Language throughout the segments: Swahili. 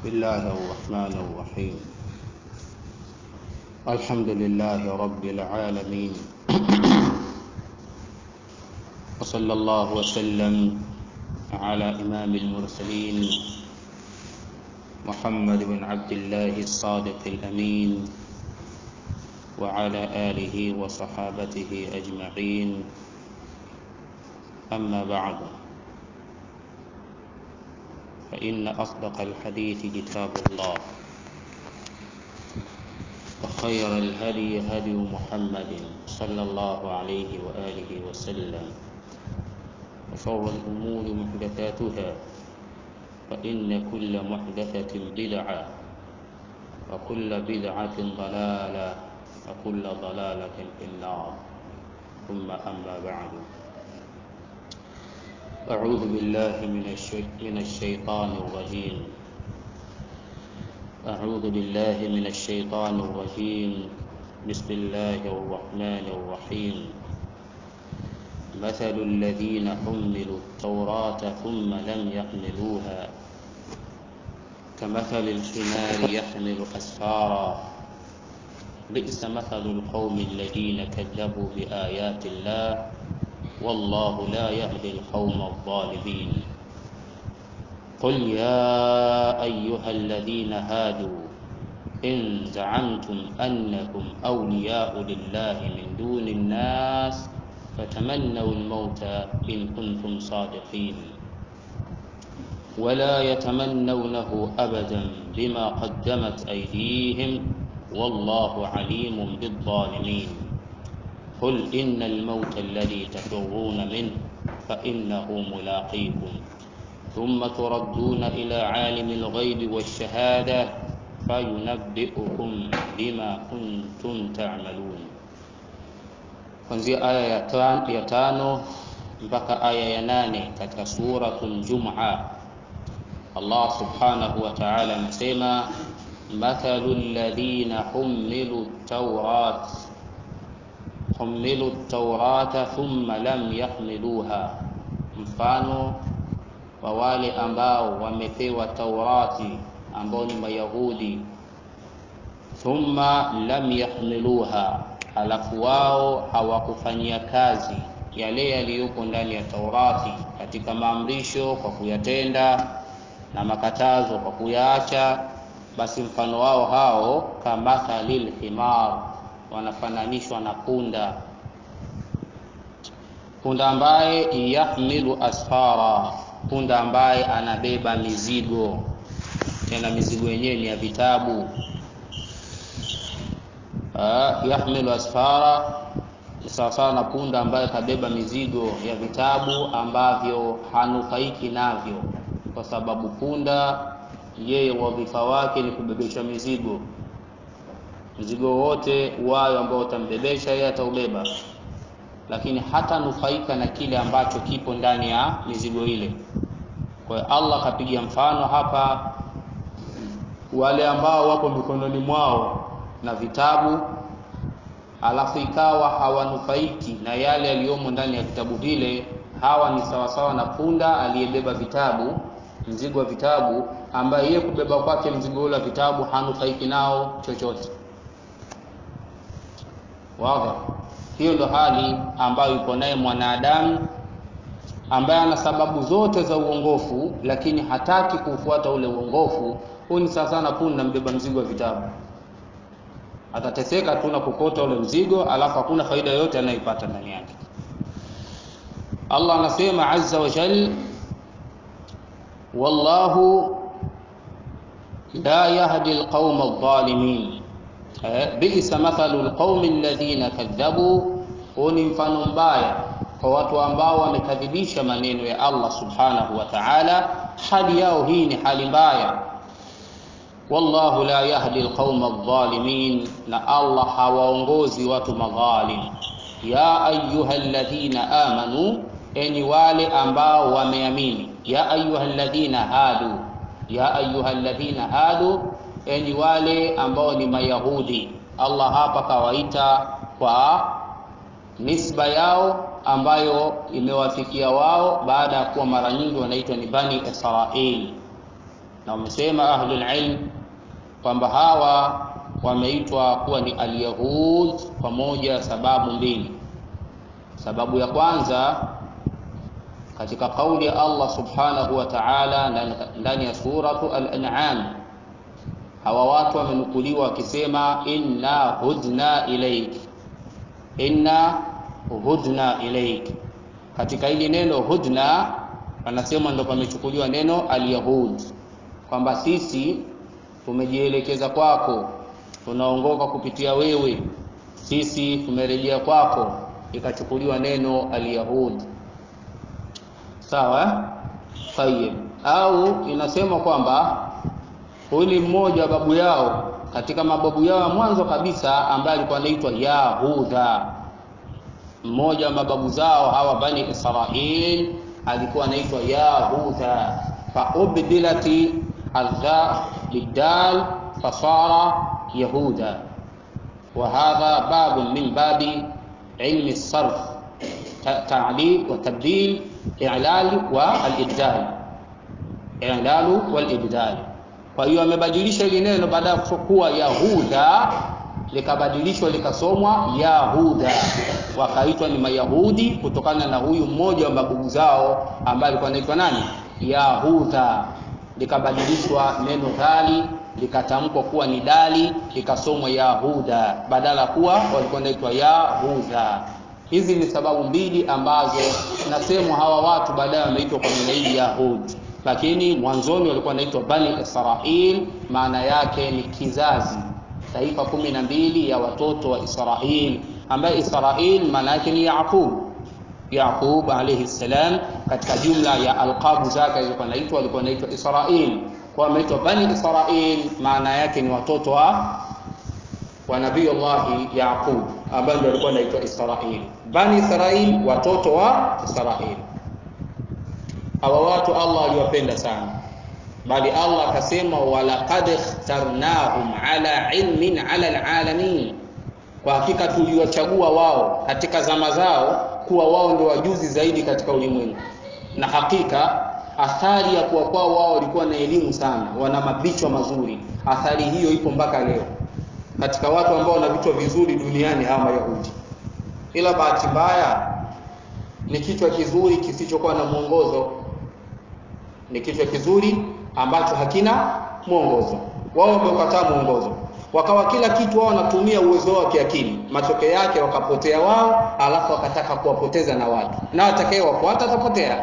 الله الرحمن الرحيم الحمد لله رب العالمين وصلى الله وسلم على إمام المرسلين محمد بن عبد الله الصادق الأمين وعلى آله وصحابته أجمعين أما بعد فإن أصدق الحديث كتاب الله وخير الهدي هدي محمد صلى الله عليه وآله وسلم وشر الأمور محدثاتها فإن كل محدثة بدعة وكل بدعة ضلالة وكل ضلالة في النار ثم أما بعد أعوذ بالله من, الشي... من الشيطان الرجيم أعوذ بالله من الشيطان الرجيم بسم الله الرحمن الرحيم مثل الذين حملوا التوراة ثم لم يحملوها كمثل الحمار يحمل أسفارا بئس مثل القوم الذين كذبوا بآيات الله والله لا يهدي القوم الظالمين قل يا أيها الذين هادوا إن زعمتم أنكم أولياء لله من دون الناس فتمنوا الموت إن كنتم صادقين ولا يتمنونه أبدا بما قدمت أيديهم والله عليم بالظالمين قل إن الموت الذي تفرون منه فإنه ملاقيكم ثم تردون إلى عالم الغيب والشهادة فينبئكم بما كنتم تعملون kuanzia aya ya, tan, ya tano mpaka aya ya nane katika suratul Jum'a Allah subhanahu wa ta'ala anasema mathalu alladhina humilu tawrat humilu taurata thumma lam yahmiluha, mfano wa wale ambao wamepewa Taurati ambao ni Mayahudi, thumma lam yahmiluha, halafu wao hawakufanyia kazi yale yaliyopo ndani ya Taurati katika maamrisho kwa kuyatenda na makatazo kwa kuyaacha, basi mfano wao hao kamathalil himar wanafananishwa na punda punda ambaye yahmilu asfara punda ambaye anabeba mizigo tena mizigo yenyewe ni ya vitabu uh, yahmilu asfara sawasawa na punda ambaye kabeba mizigo ya vitabu ambavyo hanufaiki navyo kwa sababu punda yeye wadhifa wake ni kubebesha mizigo mzigo wote wayo ambao utambebesha yeye ataubeba lakini hata nufaika na kile ambacho kipo ndani ya mizigo ile kwa hiyo Allah kapiga mfano hapa wale ambao wapo mikononi mwao na vitabu alafu ikawa hawanufaiki na yale yaliyomo ndani ya vitabu vile hawa ni sawasawa na punda aliyebeba vitabu mzigo wa vitabu ambaye yeye kubeba kwake mzigo ule wa vitabu hanufaiki nao chochote Wazi. Hiyo ndo hali ambayo yuko naye mwanadamu ambaye ana sababu zote za uongofu, lakini hataki kufuata ule uongofu. Huyu ni sawa sana punda mbeba mzigo wa vitabu, atateseka tu na kukota ule mzigo, alafu hakuna faida yoyote anayoipata ndani yake. Allah anasema azza wa jal, wallahu la yahdi alqauma adh-dhalimin bi'sa mathalu alqaumi alladhina kadhabu, huu ni mfano mbaya kwa watu ambao wamekadhibisha maneno ya Allah subhanahu wa ta'ala. Hali yao hii ni hali mbaya. Wallahu la yahdi alqauma adh-dhalimin, na Allah hawaongozi watu madhalim. Ya ayuha alladhina amanu, enyi wale ambao wameamini. Ya ayuha alladhina hadu, ya ayuha alladhina hadu enyi wale ambao ni Mayahudi. Allah hapa kawaita kwa nisba yao ambayo imewafikia wao baada ya kuwa mara nyingi wanaitwa ni Bani Israil. na wamesema ahlul ilm kwamba hawa wameitwa kuwa ni alyahud kwa moja sababu mbili sababu ya kwanza katika kauli ya Allah subhanahu wa ta'ala ndani ya suratu al-an'am hawa watu wamenukuliwa wakisema inna hudna ilaik inna hudna ilaik katika hili neno hudna wanasema ndo pamechukuliwa neno alyahud kwamba sisi tumejielekeza kwako tunaongoka kupitia wewe sisi tumerejea kwako ikachukuliwa neno alyahud sawa tayib au inasema kwamba huyu ni mmoja wa babu yao katika mababu yao ya mwanzo kabisa ambaye alikuwa anaitwa Yahudha mmoja wa mababu zao hawa bani Israil alikuwa anaitwa Yahudha fa ubdilati adha bidal fasara yahuda وهذا باب من باب علم الصرف تعليل وتبديل إعلال والإبدال إعلال والإبدال kwa hiyo amebadilisha ile neno baada ya kuwa Yahuda likabadilishwa likasomwa Yahuda wakaitwa ni Mayahudi kutokana na huyu mmoja wa mabubu zao ambaye alikuwa anaitwa nani Yahuda likabadilishwa neno dhali likatamkwa kuwa ni dali likasomwa Yahuda badala kuwa walikuwa wanaitwa Yahuda hizi ni sababu mbili ambazo nasemwa hawa watu baadaye wameitwa kwa jina hili Yahud lakini mwanzoni walikuwa wanaitwa Bani Israil maana yake ni kizazi taifa kumi na mbili ya watoto wa Israil ambaye Israil maana yake ni Yaqub Yaqub alayhi salam katika jumla ya alqabu zake alikuwa anaitwa alikuwa anaitwa Israil kwa ameitwa Bani Israil maana yake ni watoto wa wa Nabii Allah Yaqub ambaye ndio alikuwa anaitwa Israil Bani Israil watoto wa Israil hawa watu Allah aliwapenda sana bali Allah akasema walaqad ikhtarnahum ala ilmin ala alalamin kwa hakika tuliwachagua wao katika zama zao kuwa wao ndio wajuzi zaidi katika ulimwengu na hakika athari ya kuwa kwao wao walikuwa na elimu sana wana mavichwa mazuri athari hiyo ipo mpaka leo katika watu ambao wana vichwa vizuri duniani hawa mayahudi ila bahati mbaya ni kichwa kizuri kisichokuwa na mwongozo ni kichwa kizuri ambacho hakina mwongozo wao wameukataa mwongozo wakawa kila kitu wao wanatumia uwezo wao wa kiakili matokeo yake wakapotea wao alafu wakataka kuwapoteza na watu na atakayewafuata atapotea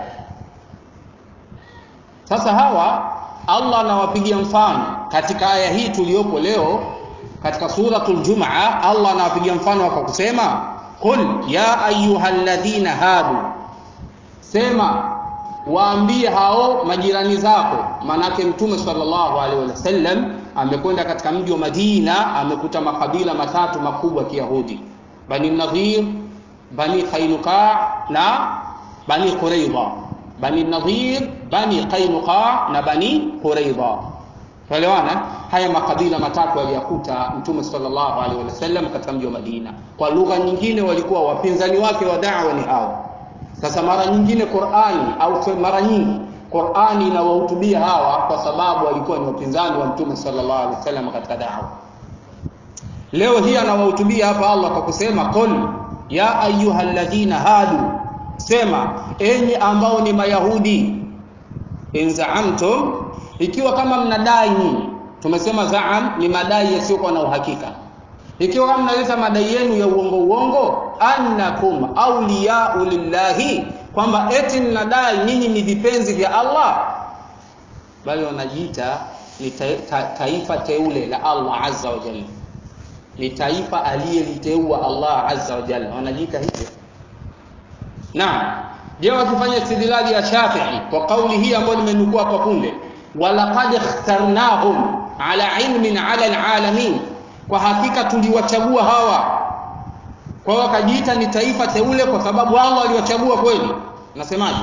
sasa hawa Allah anawapigia mfano katika aya hii tuliyopo leo katika suratul Jumaa Allah anawapigia mfano kwa kusema qul ya ayyuhalladhina hadu sema waambie hao majirani zako manake mtume sallallahu alaihi wasallam amekwenda katika mji wa Madina amekuta makabila matatu makubwa ya Kiyahudi Bani Nadhir Bani Qainuqa na Bani Quraidha Bani Nadhir Bani Qainuqa na Bani Quraidha Tuelewana haya makabila matatu aliyakuta mtume sallallahu alaihi wasallam katika mji wa Madina kwa lugha nyingine walikuwa wapinzani wake wa da'wa ni hao sasa mara nyingine Qur'ani au mara nyingi Qur'ani inawahutubia hawa kwa sababu walikuwa ni wapinzani wa Mtume sallallahu alaihi wasallam katika da'wa. Leo hii anawahutubia hapa Allah kwa kusema qul ya ayyuhalladhina hadu, sema enyi ambao ni Mayahudi, in zaamtum, ikiwa kama mnadai nyinyi. Tumesema zaam ni madai yasiyokuwa na uhakika. Ikiwa kama mnaleta madai yenu ya uongo uongo, annakum awliya'u lillahi kwamba eti mnadai nyinyi ni vipenzi vya Allah bali wanajiita ni ta, ta, taifa teule la Allah azza wa jalla ni taifa aliyeliteua Allah azza wa jalla wanajiita hivyo naam je wakifanya istidlali ya Shafi'i kwa kauli hii ambayo nimenukua kwa punde walaqad ikhtarnahum ala ilmin ala alalamin kwa hakika tuliwachagua hawa kwa hiyo wakajiita ni taifa teule kwa sababu Allah aliwachagua kweli nasemaje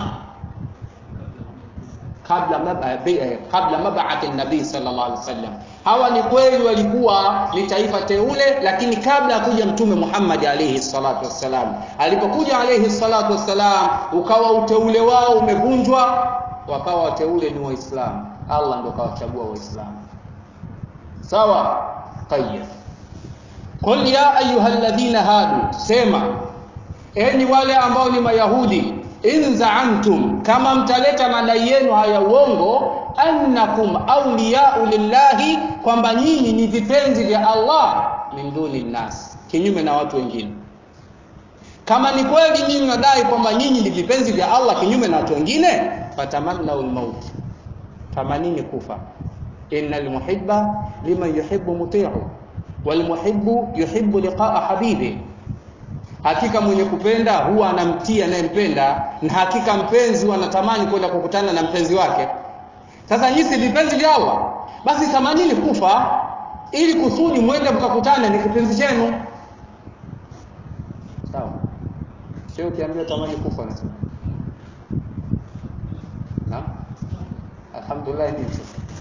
kabla kabla mab'ath an-nabii sallallahu alaihi wasallam hawa ni kweli walikuwa ni taifa teule lakini kabla ya kuja mtume Muhammad alayhi salatu wassalam alipokuja alayhi salatu wassalam ukawa uteule wao umevunjwa wakawa wateule ni waislamu Allah ndio kawachagua waislamu sawa tayyib qul ya ayyuhalladhina hadu sema enyi wale ambao ni mayahudi in zaamtum kama mtaleta madai yenu haya uongo annakum awliyau lillahi kwamba nyinyi ni vipenzi vya Allah min duni nnas kinyume na watu wengine kama ni kweli nyinyi mnadai kwamba nyinyi ni vipenzi vya Allah kinyume na watu wengine fatamannau lmaut tamanini kufa innal muhibba liman yuhibbu muti'u wal muhibbu yuhibbu liqa'a habibi hakika mwenye kupenda huwa anamtia anayempenda na hakika mpenzi huwa anatamani kwenda kukutana na mpenzi wake sasa nyinyi si vipenzi vya Allah basi tamanini kufa ili kusudi mwende mkakutane ni kipenzi chenu sawa sio ukiambiwa tamani kufa nasema naam alhamdulillah ni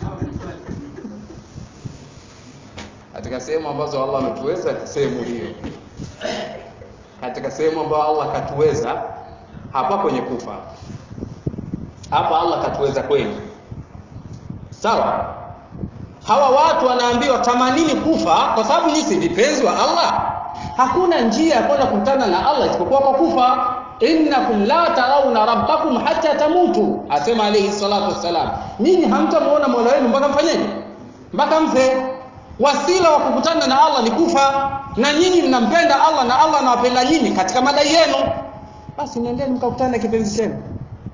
katika sehemu ambazo Allah ametuweza ni sehemu hiyo katika sehemu ambayo Allah katuweza hapa kwenye kufa hapa Allah katuweza kweli sawa hawa watu wanaambiwa tamanini kufa kwa sababu nyinyi si vipenzi wa Allah hakuna njia ya kwenda kukutana na Allah isipokuwa kwa kufa innakum la tarawna rabbakum hatta tamutu asema alayhi salatu wassalam nyinyi hamtamuona Mola wenu mpaka mfanyeje mpaka mfe wasila wa kukutana na Allah ni kufa na nyinyi mnampenda Allah na Allah anawapenda nyinyi katika madai yenu basi nendeni mkakutana na kipenzi chenu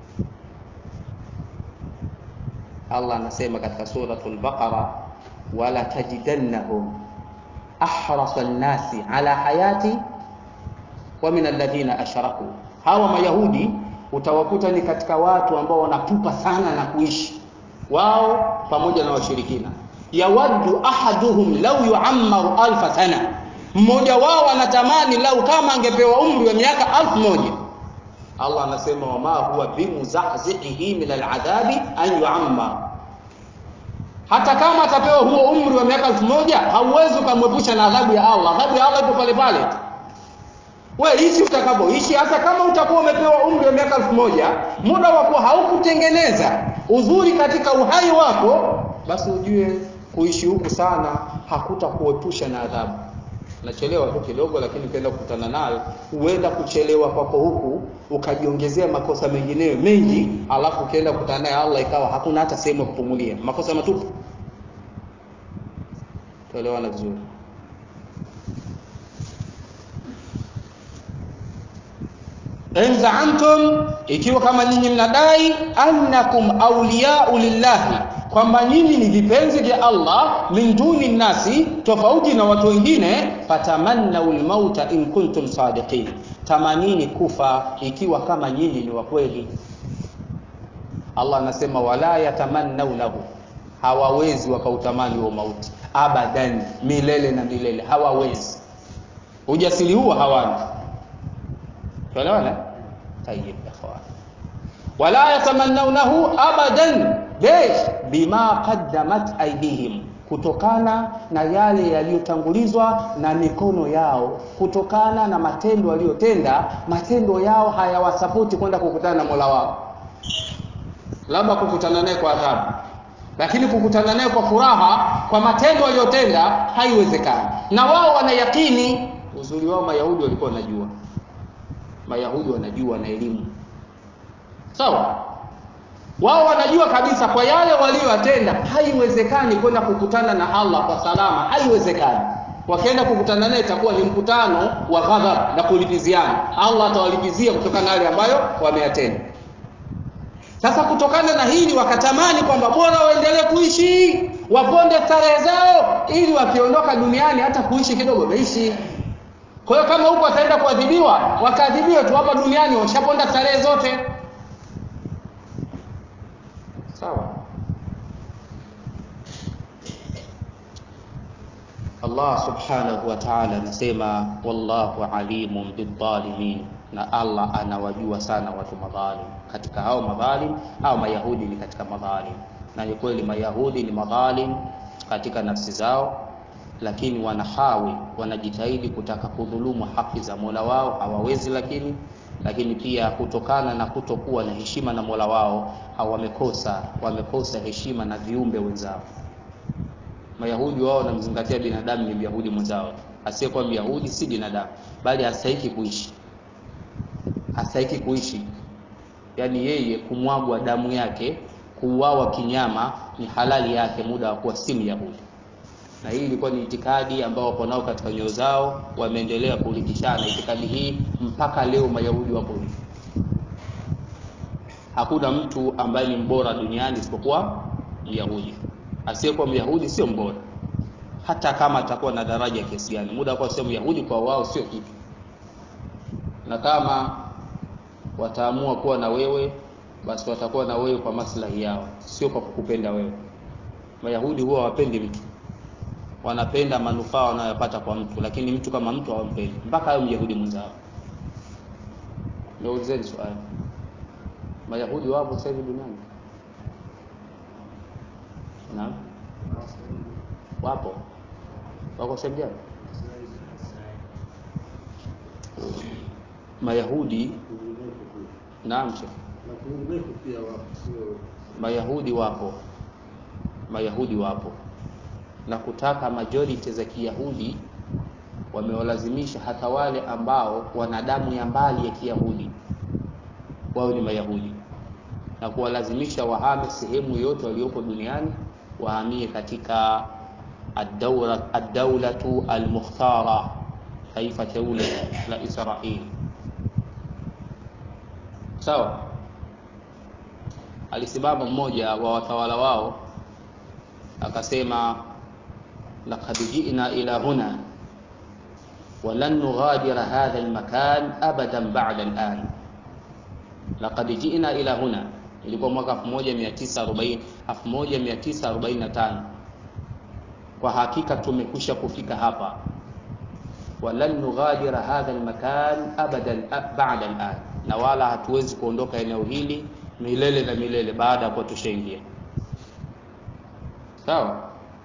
Allah anasema katika suratul Baqara wala tajidannahum ahrasa nnasi ala hayati wa min alladhina ashraku hawa mayahudi utawakuta ni katika watu ambao wanapupa sana na kuishi wao pamoja na washirikina yawaddu ahaduhum law yuammaru alfa sana mmoja wao anatamani lau kama angepewa umri wa miaka alfu moja Allah anasema wama huwa bimuzahzihi min aladhabi an yuammar hata kama atapewa huo umri wa miaka elfu moja hauwezi ukamwepusha na adhabu ya Allah adhabu ya Allah ipo pale pale we ishi utakapoishi hata kama utakuwa umepewa umri wa miaka elfu moja muda wa kuwa haukutengeneza uzuri katika uhai wako basi ujue kuishi huku sana hakutakuepusha na adhabu nachelewa tu kidogo lakini ukienda kukutana nayo huenda kuchelewa kwako huku ukajiongezea makosa mengineyo mengi alafu ukienda kukutana naye Allah ikawa hakuna hata sehemu ya kupumulia makosa matupu tuelewana vizuri in zaamtum ikiwa kama nyinyi mnadai annakum awliyau lillahi kwamba nyinyi ni vipenzi vya Allah min duni nasi tofauti na watu wengine fatamannau lmauta in kuntum sadiqin tamanini kufa ikiwa kama nyinyi ni wa kweli Allah anasema wala yatamannaunahu hawawezi wakautamani huo mauti abadan milele na milele hawawezi ujasiri huo hawana tuelewana tayib ikhwan wala yatamannaunahu abadan Lesh bima qaddamat aidihim, kutokana na yale yaliyotangulizwa na mikono yao, kutokana na matendo waliyotenda. Matendo yao hayawasapoti kwenda kukutana na Mola wao, labda kukutana naye kwa adhabu, lakini kukutana naye kwa furaha, kwa matendo waliyotenda haiwezekani. Na wao wanayakini. Uzuri wao Mayahudi walikuwa wanajua, Mayahudi wanajua na elimu, sawa wao wanajua kabisa kwa yale waliyotenda haiwezekani kwenda kukutana na Allah kwa salama, haiwezekani. Wakienda kukutana naye itakuwa ni mkutano wa ghadhab na kulipiziana. Allah atawalipizia kutokana na yale ambayo wameyatenda. Sasa kutokana na hili wakatamani kwamba bora waendelee kuishi, waponde starehe zao, ili wakiondoka duniani hata kuishi kidogo wameishi. Kwa hiyo kama huko wataenda kuadhibiwa, wakaadhibiwe tu hapa duniani, washaponda starehe zote. sawa Allah subhanahu wa ta'ala anasema wallahu alimun bidhalimin na Allah anawajua sana watu madhalim katika hao madhalim au mayahudi ni katika madhalim na ni kweli mayahudi ni madhalim katika nafsi zao lakini wanahawi wanajitahidi kutaka kudhulumu haki za Mola wao hawawezi lakini lakini pia kutokana na kutokuwa na heshima na Mola wao hawamekosa wamekosa heshima na viumbe wenzao. Mayahudi wao wanamzingatia binadamu ni Myahudi mwenzao, asiyekuwa Myahudi si binadamu, bali hastahiki kuishi, hastahiki kuishi. Yaani yeye kumwagwa damu yake, kuuawa kinyama ni halali yake, muda wa kuwa si Myahudi. Na hii ilikuwa ni itikadi ambao wapo nao katika nyoyo zao, wameendelea kurithishana itikadi hii mpaka leo. Mayahudi wapo hivi, hakuna mtu ambaye ni mbora duniani isipokuwa Myahudi. Asiyekuwa Myahudi sio mbora, hata kama atakuwa na daraja kiasi gani. Muda kwa sio Myahudi kwa wao sio kitu, na kama wataamua kuwa na wewe, basi watakuwa na wewe kwa maslahi yao, sio kwa kukupenda wewe. Mayahudi huwa hawapendi mtu, wanapenda manufaa wanayopata kwa mtu, lakini mtu kama mtu hawampendi, mpaka ayo Myahudi mwenzao. Niulizeni swali, Mayahudi wapo sasa hivi duniani? Naam, wapo. Wako sehemu gani? Mayahudi naam, Sheikh. Mayahudi wapo, Mayahudi wapo, na kutaka majority za Kiyahudi wamewalazimisha hata wale ambao wana damu ya mbali ya Kiyahudi wao ni Mayahudi, na kuwalazimisha wahame sehemu yote waliopo duniani wahamie katika ad-daulatu al-mukhtara, taifa teule la Israeli. Sawa. Alisimama mmoja wa watawala wao akasema, laqad ji'na ila huna wa lan nughadira hadha al-makan abadan ba'da al-an. Laqad ji'na ila huna, ilikuwa mwaka 1940 1945. Kwa hakika tumekwisha kufika hapa, walan nughadira hadha al-makan abadan ba'da al-an, na wala hatuwezi kuondoka eneo hili milele na milele baada ya kuwa tushaingia. Sawa.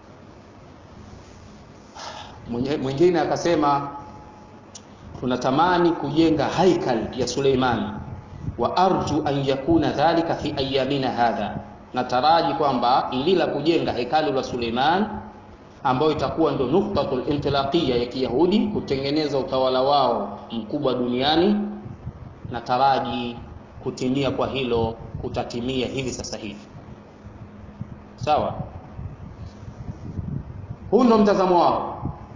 Mwingine akasema tunatamani kujenga haikal ya Suleimani wa arju an yakuna dhalika fi ayamina hadha, nataraji kwamba ili la kujenga hekalu la Suleiman ambayo itakuwa ndo nuktatul intilaqia ya Kiyahudi kutengeneza utawala wao mkubwa duniani, nataraji kutimia kwa hilo kutatimia hivi sasa hivi. Sawa, huu ndo mtazamo wao.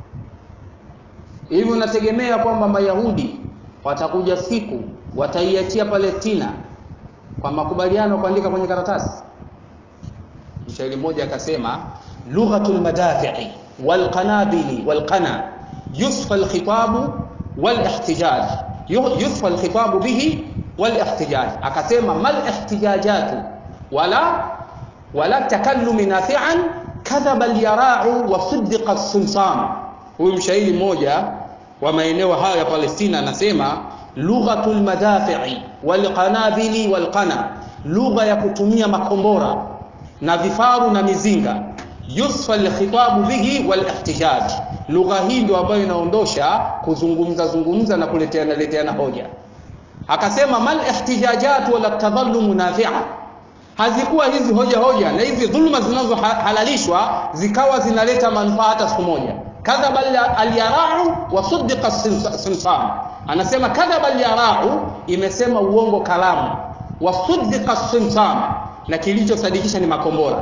Hivi unategemea kwamba Mayahudi watakuja siku wataiachia Palestina kwa makubaliano kuandika kwenye karatasi? Mshairi mmoja akasema, lughatul madafi'i wal qanabili wal qana yusfa al khitabu wal ihtijaj yusfa al khitabu bihi wal ihtijaj. Akasema mal ihtijajatu wala wala takallumi nafi'an kadhaba al yara'u wa siddiqa as-simsam. Huyu mshairi mmoja wa maeneo hayo ya Palestina anasema lughatul madafi'i wal qanabili wal qana, lugha ya kutumia makombora na vifaru na mizinga. Yusfa alkhitabu bihi wal ihtijaj, lugha hii ndio ambayo inaondosha kuzungumza zungumza na kuleteana leteana hoja. Akasema mal ihtijajat wala tadhallumu nafi'a, hazikuwa hizi hoja hoja na hizi dhuluma zinazohalalishwa zikawa zinaleta manufaa hata siku moja. Kadhaba alyarau wa suddiqa simsam Anasema kadhaba al-yarau, imesema uongo kalamu, wasuddiqa simsam, na kilichosadikisha ni makombora.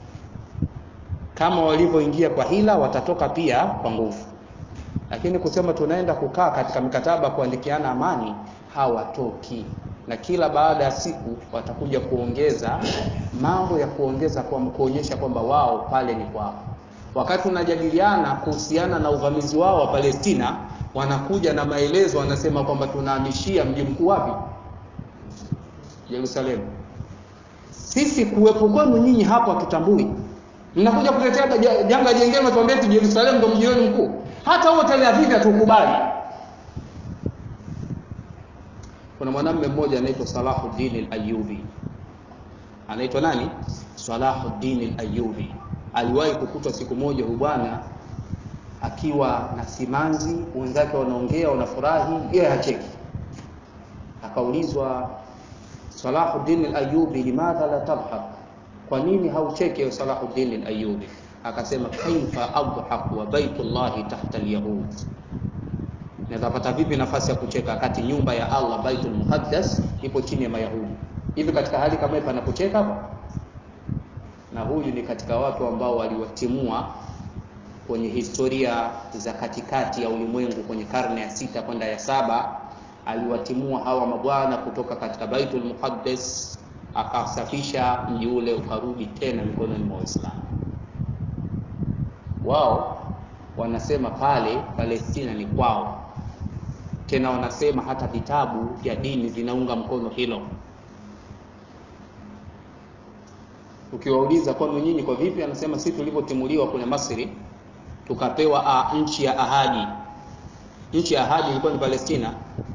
Kama walivyoingia kwa hila, watatoka pia kwa nguvu, lakini kusema tunaenda kukaa katika mikataba kuandikiana amani, hawatoki. Na kila baada ya siku watakuja kuongeza mambo ya kuongeza kwa kuonyesha kwamba wao pale ni kwao. Wakati tunajadiliana kuhusiana na uvamizi wao wa Palestina wanakuja na maelezo, wanasema kwamba tunahamishia mji mkuu wapi? Yerusalemu. Sisi kuwepo kwenu nyinyi hapo hatutambui, mnakuja kutetea janga jengine, mnatuambia eti Yerusalemu ndio mji wenu mkuu. Hata huo Tel Aviv hatukubali. Kuna mwanamume mmoja anaitwa Salahuddin al-Ayyubi. Anaitwa nani? Salahuddin al-Ayyubi. Aliwahi kukutwa siku moja huyu bwana akiwa na simanzi, wenzake wanaongea wanafurahi, yeye hacheki. akaulizwa Salahuddin al-Ayyubi limadha la tadhhak kwa nini haucheke ya Salahuddin al-Ayyubi akasema kaifa adhhak wa baitullahi tahta al-yahud Natapata vipi nafasi ya kucheka wakati nyumba ya Allah Baitul Muqaddas ipo chini ya Mayahudi? Hivi katika hali kama hii panapocheka hapa? Na huyu ni katika watu ambao waliwatimua kwenye historia za katikati ya ulimwengu kwenye karne ya sita kwenda ya saba, aliwatimua hawa mabwana kutoka katika Baitul Muqaddas, akasafisha mji ule ukarudi tena mikononi mwa Waislamu. Wao wanasema pale Palestina ni kwao, tena wanasema hata vitabu vya dini vinaunga mkono hilo. Ukiwauliza kwani nyinyi kwa vipi, anasema sisi tulivyotimuliwa kule Masri tukapewa a, nchi ya ahadi. Nchi ya ahadi ilikuwa ni Palestina,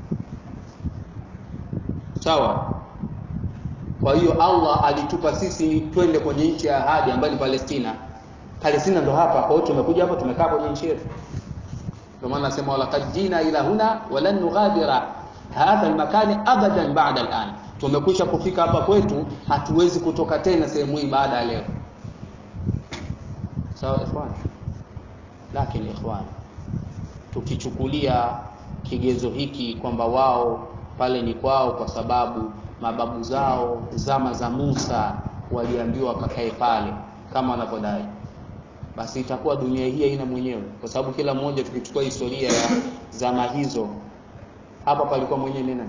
sawa. Kwa hiyo Allah alitupa sisi twende kwenye nchi ya ahadi ambayo ni Palestina. Palestina ndo hapa, kwa hiyo tumekuja hapa tumekaa kwenye nchi yetu. Ndio maana nasema walaqad jina ila huna walan nughadira hadha almakani abadan ba'da al'an, tumekwisha kufika hapa kwetu, hatuwezi kutoka tena sehemu hii baada ya leo. Sawa ikhwan, lakini ikhwan, tukichukulia kigezo hiki kwamba wao pale ni kwao kwa sababu mababu zao zama za Musa waliambiwa wakakae pale kama wanavyodai basi itakuwa dunia hii haina mwenyewe, kwa sababu kila mmoja, tukichukua historia ya zama hizo, hapa palikuwa mwenyewe ni nani?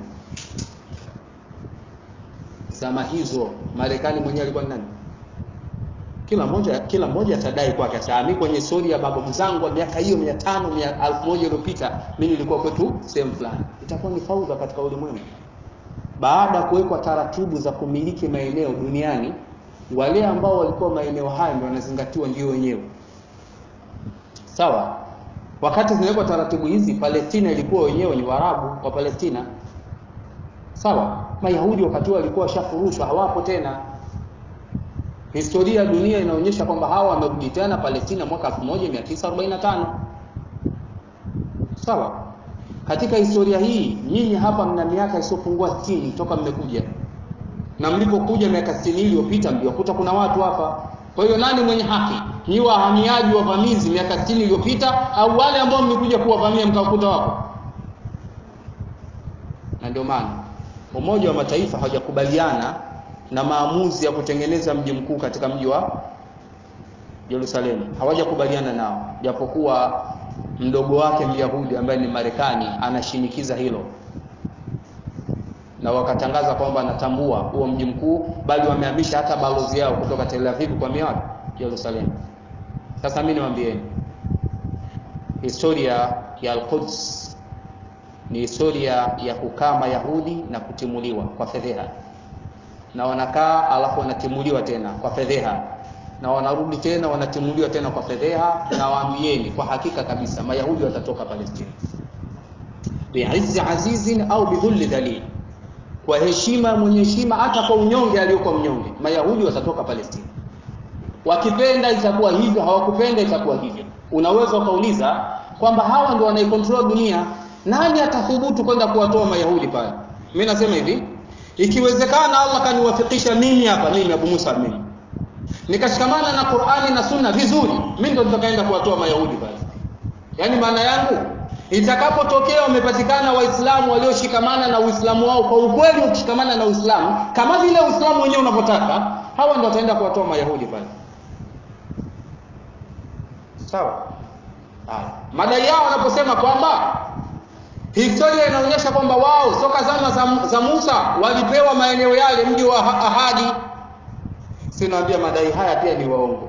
Zama hizo Marekani mwenyewe alikuwa ni nani? Kila mmoja kila mmoja atadai kwake, sasa mimi kwenye historia ya babu zangu wa miaka hiyo 500 1000 iliyopita, mimi nilikuwa kwetu sehemu fulani. Itakuwa ni faudha katika ulimwengu. Baada ya kuwekwa taratibu za kumiliki maeneo duniani wale ambao walikuwa maeneo hayo ndio wanazingatiwa ndio wenyewe sawa. Wakati zinawekwa taratibu hizi, Palestina ilikuwa wenyewe ni Waarabu wa Palestina, sawa. Mayahudi wakati huo walikuwa washafurushwa, hawapo tena. Historia ya dunia inaonyesha kwamba hawa wamerudi tena Palestina mwaka 1945 sawa. Katika historia hii, nyinyi hapa mna miaka isiyopungua 60 toka mmekuja na mlipokuja miaka 60 iliyopita mliokuta kuna watu hapa. Kwa hiyo nani mwenye haki? Ni wahamiaji wavamizi miaka 60 iliyopita au wale ambao mmekuja kuwavamia mkawakuta wapo? Na ndio maana Umoja wa Mataifa hawajakubaliana na maamuzi ya kutengeneza mji mkuu katika mji wa Yerusalemu, hawajakubaliana nao, japokuwa mdogo wake Myahudi ambaye ni Marekani anashinikiza hilo na wakatangaza kwamba anatambua huo mji mkuu, bali wamehamisha hata balozi yao kutoka Tel Aviv kwa miaka Yerusalemu. Sasa mimi niwaambieni, historia ya Al-Quds ni historia ya kukaa Mayahudi na kutimuliwa kwa fedheha, na wanakaa alafu wanatimuliwa tena kwa fedheha, na wanarudi tena wanatimuliwa tena kwa fedheha. Na waambieni kwa hakika kabisa, Mayahudi watatoka Palestina biizzi azizin au bidhulli dhalil kwa heshima mwenye heshima, hata kwa unyonge aliyokuwa mnyonge, Mayahudi watatoka Palestina. Wakipenda itakuwa hivyo, hawakupenda itakuwa hivyo. Unaweza ukauliza kwamba hawa ndio wanaikontrol dunia, nani atathubutu kwenda kuwatoa Mayahudi pale? Mimi nasema hivi, ikiwezekana Allah kaniwafikisha mimi hapa, mimi Abu Musa, mimi nikashikamana na Qur'ani na Sunna vizuri, mimi ndo nitakaenda kuwatoa Mayahudi pale. Yaani maana yangu itakapotokea wamepatikana waislamu walioshikamana na uislamu wao kwa ukweli, ukishikamana na uislamu kama vile uislamu wenyewe unavyotaka, hawa ndio wataenda kuwatoa mayahudi pale. Sawa. Haya, madai yao wanaposema kwamba historia inaonyesha kwamba wao soka zama za, za Musa walipewa maeneo yale, mji wa ahadi. Sinaambia madai haya pia ni waongo,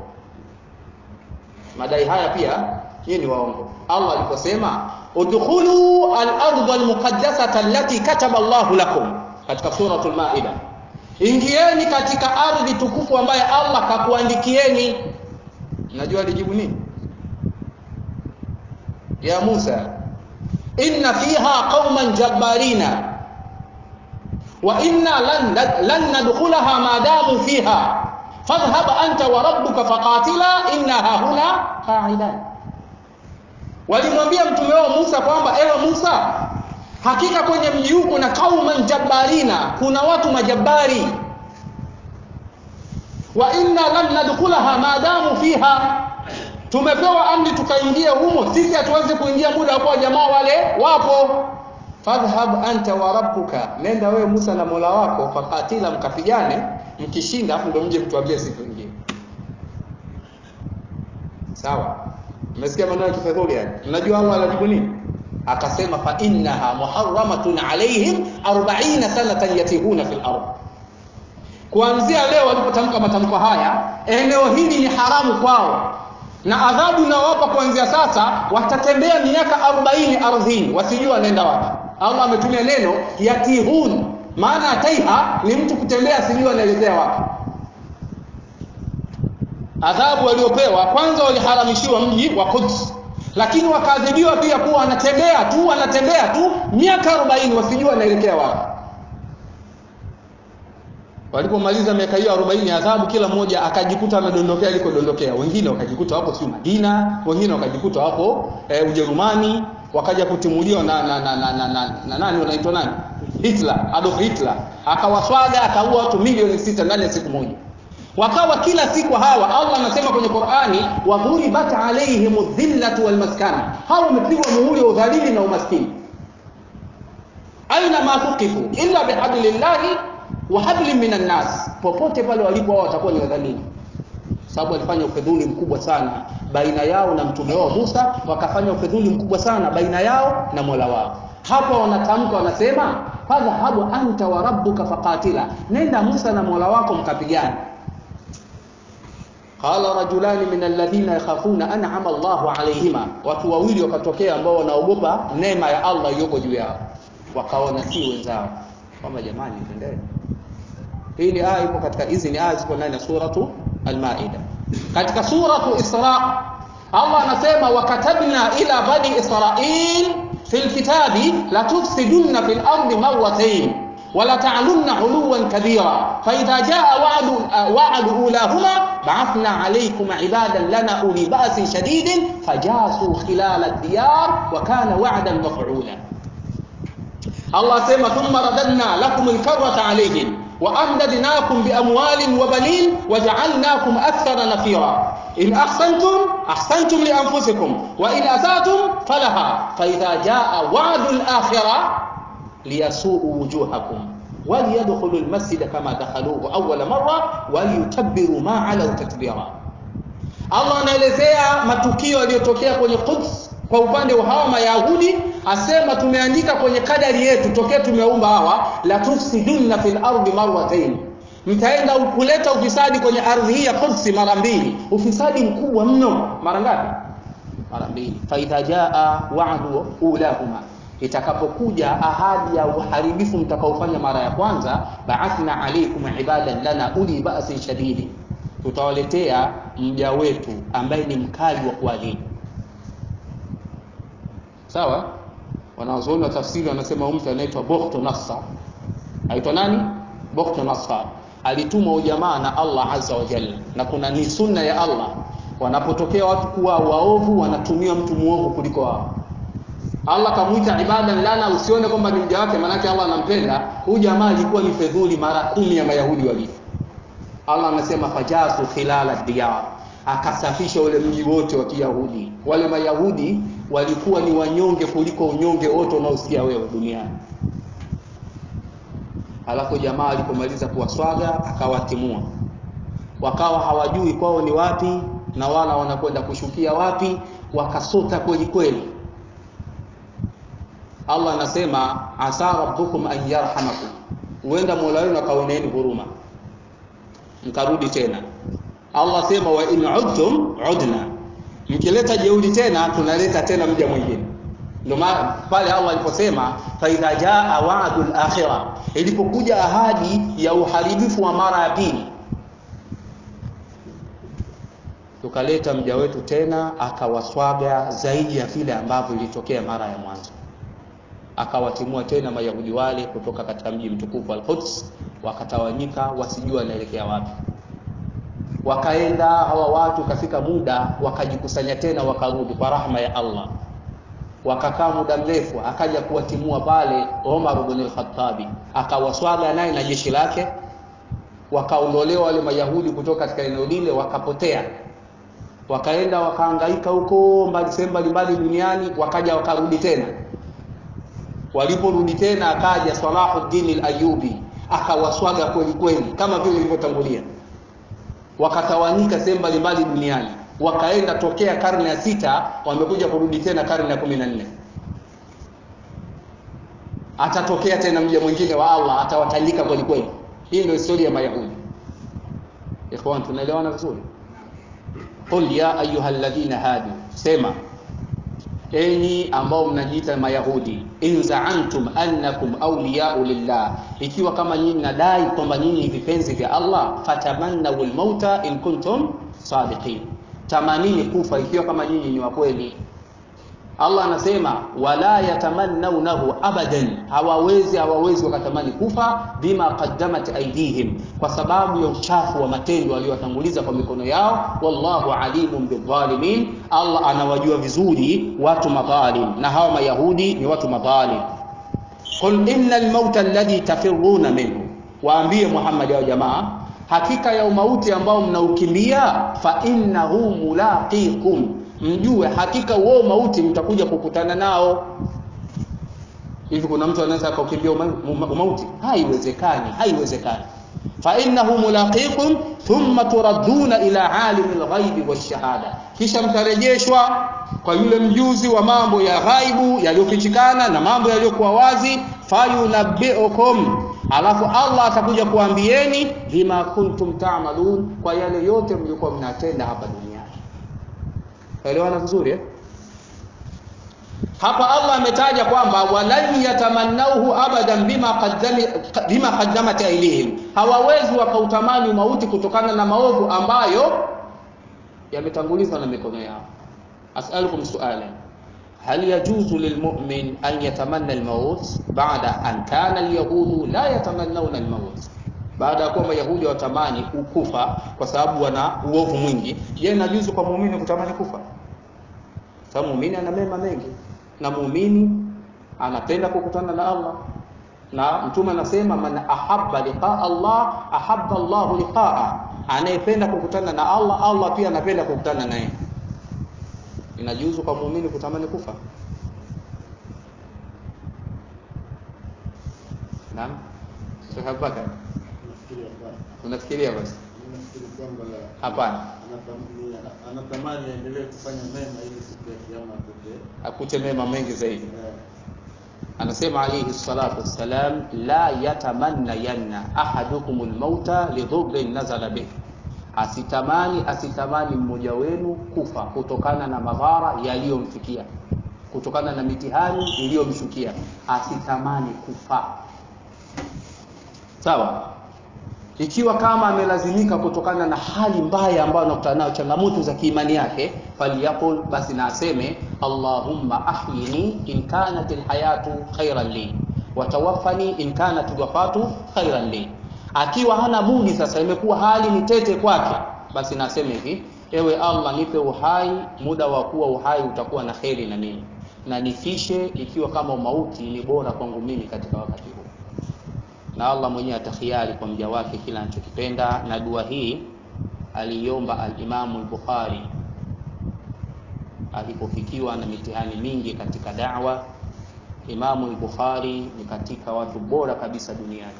madai haya pia hii ni waongo. Allah aliposema udkhulu al-ardha al-muqaddasata allati kataba Allahu lakum katika suratul Maida, ingieni katika ardhi tukufu ambaye Allah kakuandikieni. Najua alijibu nini? Ya Musa, inna fiha qauman jabbarina wa inna lan, lan nadkhulaha ma damu fiha fadhhab anta wa rabbuka faqatila inna hahuna qa'idan Walimwambia mtume wao Musa kwamba ewe Musa, hakika kwenye mji huu kuna qauman jabbarina kuna watu majabari wa inna lan nadkhulaha maadamu fiha tumepewa amri tukaingia humo sisi hatuwezi kuingia muda kwa jamaa wale wapo fadhhab anta wa rabbuka nenda wewe Musa na Mola wako fakatila mkapigane mkishinda afu ndio mje mtuambie siku nyingine sawa umesikia maneno ya kifedhuli yani unajua Allah anajibu nini akasema fa innaha muharramatun alaihim 40 sanatan yatihuna fil ardh kuanzia leo walipotamka matamko haya eneo hili ni haramu kwao na adhabu inawapa kuanzia sasa watatembea miaka 40 ardhini wasijua wanaenda wapi Allah ametumia neno yatihun maana taiha ni mtu kutembea asijua anaelekea wapi adhabu waliopewa kwanza waliharamishiwa mji wa Quds lakini wakaadhibiwa pia kuwa wanatembea tu wanatembea tu miaka 40 wasijua wanaelekea wapi walipomaliza miaka hiyo 40 adhabu kila mmoja akajikuta amedondokea alikodondokea wengine wakajikuta wapo si Madina wengine wakajikuta wapo e, Ujerumani wakaja kutimuliwa na na na na, na, na, na nani wanaitwa nani Hitler Adolf Hitler akawaswaga akaua watu milioni sita ndani ya siku moja wakawa kila siku hawa Allah anasema kwenye Qur'ani wa dhuribat alaihim dhillatu wal maskana hawa wamepigwa muhuri wa udhalili na umaskini aina ma tuqifu illa bihablillahi wa hablin minan nas popote pale walipo wao watakuwa ni wadhalili sababu walifanya ufedhuli mkubwa sana baina yao na mtume wao Musa wakafanya ufedhuli mkubwa sana baina yao na Mola wao hapa wanatamka wanasema fadhhabu anta wa rabbuka faqatila nenda Musa na Mola wako mkapigana qala rajulani min alladhina yakhafuna an'ama Allahu alayhima watu wawili wakatokea ambao wanaogopa neema ya Allah iliyoko juu yao wakaona si wenzao kama jamani twendeni hii ni aya ipo katika hizi ni aya zipo ndani ya suratu al-Maida katika suratu Isra Allah anasema wakatabna ila bani Israil fil kitabi la tufsidunna fil ardi marratayn ولا تعلن علوا كبيرا فإذا جاء وعد وعد أولاهما بعثنا عليكم عبادا لنا أولي بأس شديد فجاسوا خلال الديار وكان وعدا مفعولا الله سيما ثم رددنا لكم الكرة عليهم وأمددناكم بأموال وبنين وجعلناكم أكثر نفيرا إن أحسنتم أحسنتم لأنفسكم وإن أسأتم فلها فإذا جاء وعد الآخرة ليسوءوا وجوهكم وليدخلوا المسجد كما دخلوه أول مرة وليتبروا ما علوا تتبيرا Allah anaelezea matukio yaliyotokea kwenye Quds kwa upande wa hawa Mayahudi, asema tumeandika kwenye kadari yetu tokea tumeumba hawa, la tufsidunna fil ardi marratayn, mtaenda kuleta ufisadi kwenye ardhi hii ya Quds mara mbili, ufisadi mkubwa mno. Mara ngapi? Mara mbili. Fa idha jaa wa'du ulahuma itakapokuja ahadi ya uharibifu mtakaofanya mara ya kwanza, ba'athna alaykum ibadan lana uli ba'sin shadidi, tutawaletea mja wetu ambaye ni mkali wa kuadhibu. Sawa? Wanazuoni wa tafsiri wanasema mtu anaitwa Bukhtu Nassar. Aitwa nani? Bukhtu Nassar. Alitumwa ujamaa na Allah Azza wa Jalla, na kuna ni sunna ya Allah, wanapotokea watu kuwa waovu, wanatumia mtu muovu kuliko wao. Allah kamuita ibadan lana, usione kwamba ni mja wake, maanake Allah anampenda. Huyu jamaa alikuwa ni fedhuli mara kumi ya Mayahudi walivyo. Allah anasema fajasu khilala diyar, akasafisha ule mji wote wa Kiyahudi. Wale Mayahudi walikuwa ni wanyonge kuliko unyonge wote unaosikia wewe duniani. Alafu jamaa alipomaliza kuwaswaga akawatimua, wakawa hawajui kwao ni wapi na wala wanakwenda kushukia wapi, wakasota kweli kweli. Allah anasema asa rabbukum an yarhamakum, huenda mola wenu akaoneeni huruma mkarudi tena. Allah sema wa in udtum udna, mkileta jeuri tena tunaleta tena mja mwingine. Ndio maana pale Allah aliposema fa idha jaa wa'dul akhirah, ilipokuja ahadi ya uharibifu wa mara ya pili, tukaleta mja wetu tena akawaswaga zaidi ya vile ambavyo ilitokea mara ya mwanzo akawatimua tena Mayahudi wale kutoka katika mji mtukufu Al-Quds, wakatawanyika wasijua wanaelekea wapi. Wakaenda hawa watu, kafika muda wakajikusanya tena, wakarudi kwa rahma ya Allah. wakakaa muda mrefu akaja kuwatimua pale Omar ibn al-Khattabi akawaswaga naye na jeshi lake wakaondolewa wale mayahudi kutoka katika eneo lile wakapotea wakaenda wakahangaika huko mbali sehemu mbalimbali duniani wakaja wakarudi tena waliporudi tena akaja Salahuddin al-Ayyubi akawaswaga kweli kweli kama vile ilivyotangulia wakatawanyika sehemu mbalimbali duniani wakaenda tokea karne ya sita wamekuja kurudi tena karne ya kumi na nne atatokea tena mja mwingine wa Allah atawatandika kweli kweli hii ndio historia ya Mayahudi ikhwan tunaelewana vizuri qul ya ayuha alladhina hadu sema enyi ambao mnajiita mayahudi in za'antum annakum awliya'u lillah ikiwa kama nyinyi nadai kwamba nyinyi ni vipenzi vya Allah fatamannaw almauta in kuntum sadiqin tamanini kufa ikiwa kama nyinyi ni wa kweli Allah anasema wala yatamannawnahu abadan hawawezi hawawezi wakatamani kufa bima qaddamat aydihim kwa sababu ya uchafu wa matendo waliowatanguliza kwa mikono yao wallahu alimun bidhalimin Allah anawajua vizuri watu madhalim na hawa mayahudi ni watu madhalim qul innal mauta alladhi tafirruna minhu waambie Muhammad wa jamaa hakika ya umauti ambao mnaukimbia fa innahu mulaqikum mjue hakika huo mauti mtakuja kukutana nao hivi kuna mtu anaweza akaukimbia umauti haiwezekani haiwezekani fa innahu mulaqikum thumma turadduna ila alimil ghaibi washahada kisha mtarejeshwa kwa yule mjuzi wa mambo ya ghaibu yaliyofichikana na mambo yaliyokuwa wazi fayunabbiukum alafu Allah atakuja kuambieni bima kuntum ta'malun kwa yale yote mlikuwa mnatenda hapa duniani elewana vizuri eh? hapa Allah ametaja kwamba walan yatamannauhu abadan bima qaddami bima qaddamat ailihim hawawezi wakautamani mauti kutokana na maovu ambayo yametangulizwa na mikono yao as'alukum su'alan هل يجوز للمؤمن أن يتمنى الموت بعد أن كان اليهود لا يتمنون الموت baada ya kuwa mayahudi watamani ukufa kwa sababu wana uovu mwingi je inajuzu kwa muumini kutamani kufa sababu muumini ana mema mengi na muumini anapenda kukutana na Allah na mtume anasema man ahabba liqaa Allah ahabba Allah liqaa anayependa kukutana na Allah Allah pia anapenda kukutana naye inajuzu kwa muumini kutamani kufa naam Sheikh Abubakar unafikiria basi hapana anatamani aendelee kufanya mema ili siku ya kiyama akute akute mema mengi zaidi anasema alayhi salatu wassalam la yatamanna yanna ahadukum almauta lidhurrin nazala bih asitamani asitamani mmoja wenu kufa kutokana na madhara yaliyomfikia kutokana na mitihani iliyomshukia asitamani kufa sawa ikiwa kama amelazimika kutokana na hali mbaya ambayo anakutana nayo changamoto za kiimani yake falyakul basi na aseme allahumma ahyini in kanat alhayatu khairan li watawaffani in kanat alwafatu khairan li akiwa hana budi sasa imekuwa hali ni tete kwake basi na aseme hivi ewe allah nipe uhai muda wa kuwa uhai utakuwa na kheri na mimi na nifishe ikiwa kama mauti ni bora kwangu mimi katika wakati huu na Allah mwenyewe atakhiari kwa mja wake kila anachokipenda na dua hii aliomba al-Imam al-Bukhari alipofikiwa na mitihani mingi katika da'wa Imam al-Bukhari ni katika watu bora kabisa duniani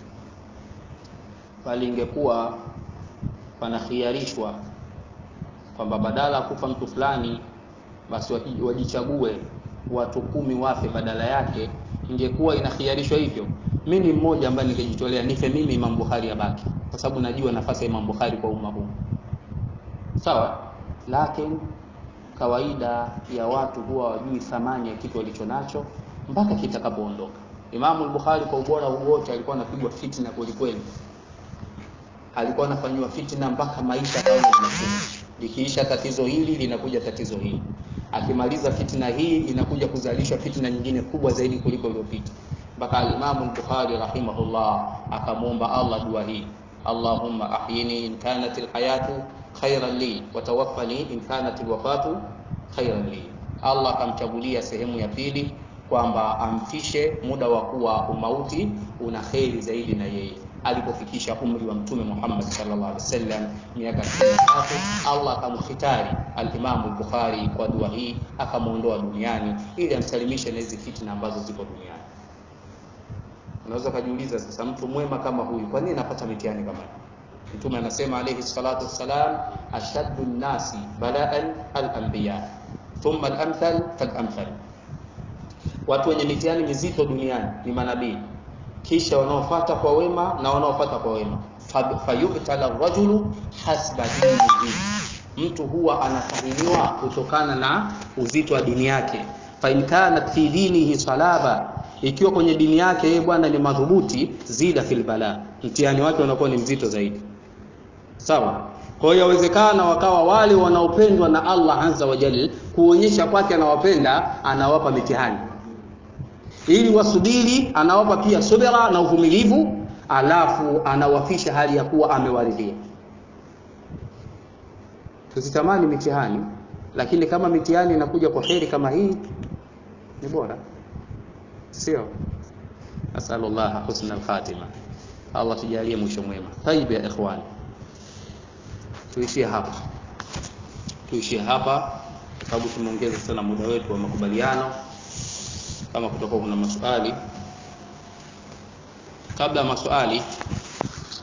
bali ingekuwa panakhiarishwa kwamba badala ya kufa mtu fulani basi wajichague watu kumi wafe badala yake ingekuwa inakhiarishwa hivyo mimi ni mmoja ambaye ningejitolea nife mimi Imam Bukhari abaki kwa sababu najua nafasi ya Imam Bukhari kwa umma huu sawa lakini kawaida ya watu huwa wajui thamani ya kitu walichonacho mpaka kitakapoondoka Imam al-Bukhari kwa ubora wote alikuwa anapigwa fitna kweli kweli alikuwa anafanyiwa fitna mpaka maisha kama yanafika likiisha tatizo hili linakuja tatizo hili akimaliza fitna hii inakuja kuzalisha fitna nyingine kubwa zaidi kuliko iliyopita mpaka al-Imam al-Bukhari rahimahullah akamwomba Allah dua hii Allahumma ahyini in kanat al-hayatu khayran li wa tawaffani in kanat al-wafatu khayran li Allah akamchagulia sehemu ya pili kwamba amfishe muda wa kuwa umauti una kheri zaidi na yeye alipofikisha umri wa mtume Muhammad sallallahu alaihi wasallam miaka 63 Allah akamkhitari al-Imam al-Bukhari kwa dua hii akamuondoa duniani ili amsalimishe na hizi fitna ambazo ziko duniani unaweza kujiuliza sasa mtu mwema kama huyu kwa nini anapata mitihani kama hii mtume anasema alayhi salatu wassalam ashaddu an-nasi bala'an al-anbiya thumma al-amthal fal-amthal watu wenye mitihani mizito duniani ni manabii kisha wanaofuata kwa wema na wanaofuata kwa wema fayubtala rajulu hasba dinihi mtu huwa anatahiniwa kutokana na uzito wa dini yake fa in kanat fi dinihi salaba ikiwa kwenye dini yake yeye bwana ni madhubuti zida fil bala mtihani wake unakuwa ni mzito zaidi sawa kwa hiyo yawezekana wakawa wale wanaopendwa na Allah azza wa jalla kuonyesha kwake anawapenda anawapa mitihani ili wasubiri anawapa pia subira na uvumilivu alafu anawafisha hali ya kuwa amewaridhia tusitamani mitihani lakini kama mitihani inakuja kwa kheri kama hii ni bora sio asalullah husna al-khatima Allah tujalie mwisho mwema tayib ya ikhwan tuishie hapa tuishie hapa sababu tumeongeza sana muda wetu wa makubaliano kama kutoka kuna maswali kabla ya maswali